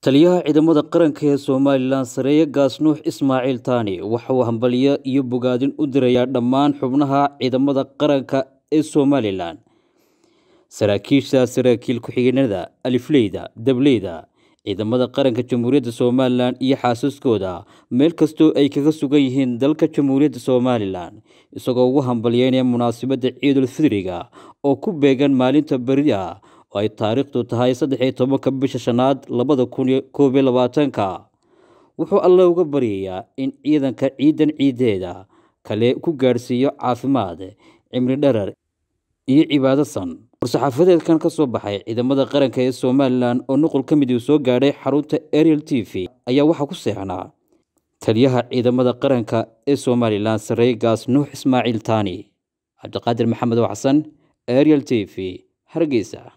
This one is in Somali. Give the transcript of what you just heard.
taliyaha ciidamada qaranka ee somalilan sareeye gaas nuux ismaaciil taani waxa uu hambalyo iyo bogaadin u dirayaa dhammaan xubnaha ciidamada qaranka ee somalilan saraakiisha saraakiil ku-xigeenada alifleyda dableyda ciidamada qaranka jamhuuriyadda somalilan iyo xaasaskooda meel kastoo ay kaga sugan yihiin dalka jamhuuriyadda somalilan isagoo ugu hambalyeynaya munaasabadda ciidul fidriga oo ku beegan maalinta beri ah oo ay taariikhdu tahay saddexiyo tobanka bisha shanaad labada kun koob iyo labaatanka wuxuu alle uga baryayaa in ciidanka ciidan ciideeda kale ku gaadhsiiyo caafimaad cimri dharar iyo cibaadasan war-saxaafadeedkan ka soo baxay ciidamada qaranka ee somalilan oo nuqul ka mid uu soo gaadhay xarunta ariel t v ayaa waxaa ku seexnaa taliyaha ciidamada qaranka ee somalilan sarey gaas nuux ismaaciil taani cabdiqaadir maxamed oo xasan ariel t v hargeysa